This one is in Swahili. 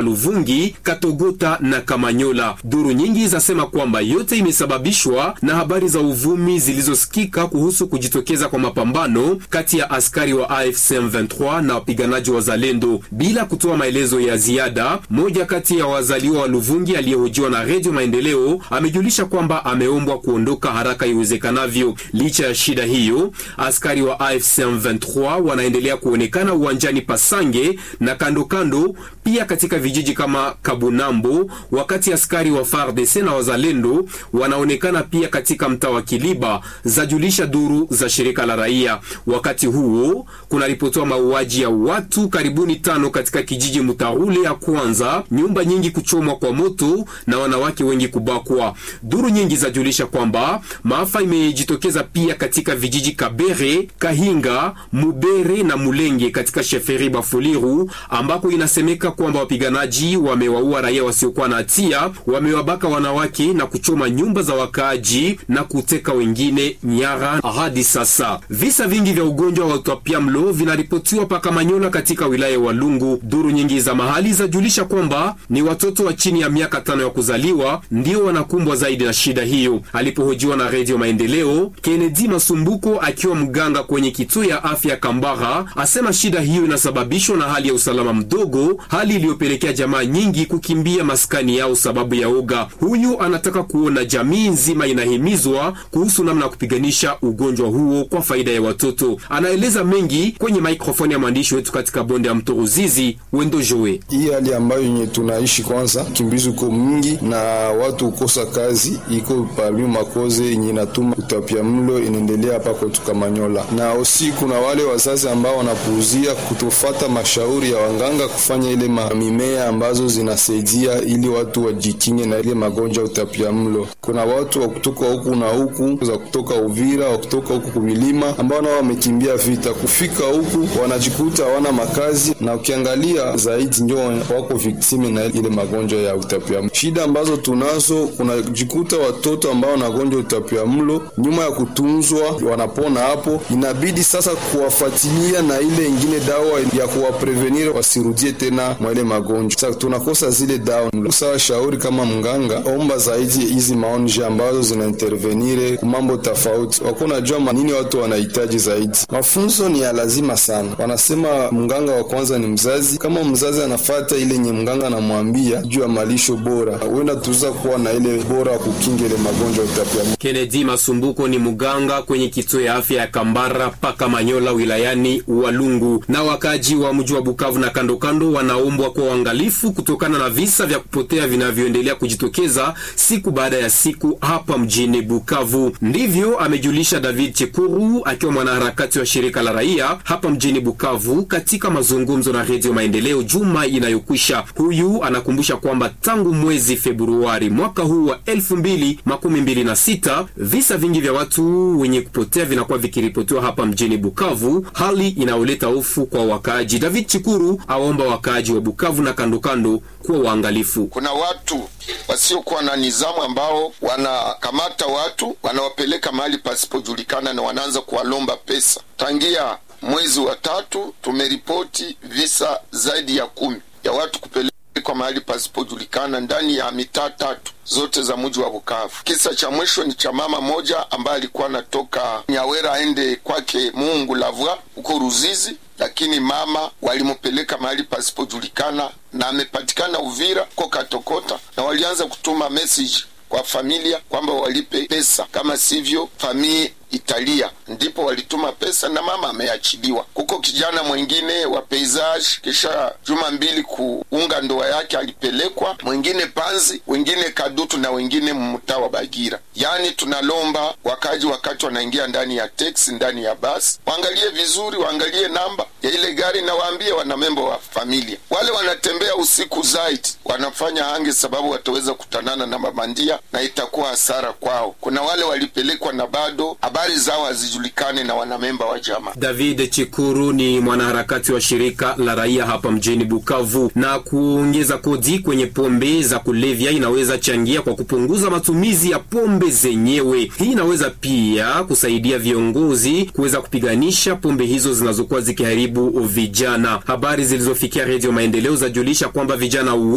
Luvungi, Katogota na Kamanyola. Duru nyingi zasema kwamba yote imesababishwa na habari za uvumi zilizosikika kuhusu kujitokeza kwa mapambano kati ya askari wa AFC M23 na wapiganaji wa Zalendo. Bila kutoa maelezo ya ziada, moja kati ya wazaliwa wa Luvungi aliyehojiwa na Redio Maendeleo amejulisha kwamba ameombwa kuondoka haraka iwezekanavyo. Licha ya shida hiyo, askari wa AFC M23 wanaendelea kuonekana uwanjani Pasange na kando kando, pia katika vijiji kama Kabunambo, wakati askari wa FARDC na wazalendo wanaonekana pia katika mtaa wa Kiliba, zajulisha duru za shirika la raia. Wakati huo kunaripotiwa mauaji ya watu karibuni tano katika kijiji Mutaule ya kwanza, nyumba nyingi kuchomwa kwa moto na wanawake wengi kubakwa. Duru nyingi zajulisha kwamba maafa imejitokeza pia katika vijiji Kabere, Kahinga, Mubere na Mulenge katika sheferi Bafuliru, ambako inasemeka kwamba wapiganaji wamewaua raia wasiokuwa na hatia, wamewabaka wanawake na kuchoma nyumba za wakaaji na kuteka wengine nyara. Hadi sasa visa vingi vya ugonjwa wa utapiamlo vinaripotiwa paka Manyola katika wilaya ya Walungu. Duru nyingi za mahali zajulisha kwamba ni watoto wa chini ya miaka tano ya kuzaliwa ndio wanakumbwa zaidi na shida hiyo. Alipohojiwa na Redio Maendeleo, Kennedy Masumbuko akiwa mganga kwenye kituo ya afya Kambara asema shida hiyo inasababishwa na hali ya usalama mdogo, hali iliyopelekea jamaa nyingi kukimbia maskani yao sababu ya oga. Huyu anataka kuona jamii nzima inahimizwa kuhusu namna ya kupiganisha ugonjwa huo kwa faida ya watoto. Anaeleza mengi kwenye mikrofoni ya mwandishi wetu katika bonde ya mto Ruzizi, Wendo Joe. Hii hali ambayo yenye tunaishi kwanza, kimbizi uko mingi na watu kukosa kazi iko parmi makoze yenye natuma utapia mlo inaendelea hapa kwetu Kamanyola, na osi kuna wale wazazi ambao wanapuuzia kutofata mashauri ya wanganga kufanya ile mimea ambazo zinasaidia ili watu wajikinge na ile magonjwa utapia mlo. Kuna watu wa kutoka huku na huku za kutoka Uvira wa kutoka huku kumilima ambao nao wamekimbia vita kufika huku wanajikuta hawana makazi, na ukiangalia zaidi ndio wako viktime na ile magonjwa ya utapia mlo. Shida ambazo tunazo, kunajikuta watoto ambao wanagonjwa utapia mlo nyuma ya kutunzwa wanapona hapo, inabidi sasa kuwafuatilia na ile ingine dawa ya kuwaprevenir wasirudie tena mwa ile magonjwa. Sasa tunakosa zile dawa. Sawa, shauri kama mganga, omba zaidi hizi maonje ambazo zina intervenire kumambo tofauti, wako najua nini watu wanahitaji zaidi. Mafunzo ni ya lazima sana. Wanasema mganga wa kwanza ni mzazi. Kama mzazi anafata ile yenye mganga anamwambia juu ya malisho bora, huenda tuza kuwa na ile bora kukinga ile magonjwa utapia. Kennedy Masumbuko ni mganga kwenye kituo ya afya ya Kambara paka Manyola wilayani Walungu. Na wakaji wa mji wa Bukavu na kando kando wanaombwa kwa uangalifu kutokana na visa vya kupotea vinavyoendelea kujitokeza siku baada ya siku hapa mjini Bukavu. Ndivyo amejulisha David Chekuru akiwa mwanaharakati wa shirika la raia hapa mjini Bukavu katika mazungumzo na Redio Maendeleo juma inayokwisha. Huyu anakumbusha kwamba tangu mwezi Februari mwaka huu wa elfu mbili makumi mbili na sita visa vingi vya watu wenye kupotea vinakuwa vikiripotiwa hapa mjini Bukavu, hali inayoleta hofu kwa wakaaji. David Chikuru awaomba wakaaji wa Bukavu na kandokando kuwa waangalifu. Kuna watu wasiokuwa na nizamu ambao wanakamata watu wanawapeleka mahali pasipojulikana na wanaanza kuwalomba pesa. Tangia mwezi wa tatu tumeripoti visa zaidi ya kumi ya watu kupelekwa mahali pasipojulikana ndani ya mitaa tatu zote za mji wa Bukavu. Kisa cha mwisho ni cha mama moja ambaye alikuwa anatoka Nyawera aende kwake Mungu Lavwa huko Ruzizi, lakini mama walimpeleka mahali pasipojulikana na amepatikana Uvira ko Katokota, na walianza kutuma message kwa familia kwamba walipe pesa, kama sivyo famii italia. Ndipo walituma pesa na mama ameachiliwa. Kuko kijana mwingine wa paysage, kisha juma mbili kuunga ndoa yake alipelekwa, mwingine Panzi, wengine Kadutu na wengine mtaa wa Bagira. Yaani tunalomba wakaji, wakati wanaingia ndani ya teksi, ndani ya basi, waangalie vizuri, waangalie namba ya ile gari na waambie wanamembo wa familia. Wale wanatembea usiku zaidi wanafanya hange, sababu wataweza kutanana na mabandia na itakuwa hasara kwao. Kuna wale walipelekwa na bado habari zao hazijulikane na wanamemba wa jamaa. David Chikuru ni mwanaharakati wa shirika la raia hapa mjini Bukavu. Na kuongeza kodi kwenye pombe za kulevya inaweza changia kwa kupunguza matumizi ya pombe zenyewe. Hii inaweza pia kusaidia viongozi kuweza kupiganisha pombe hizo zinazokuwa zikiharibu vijana. Habari zilizofikia Redio Maendeleo zajulisha kwamba vijana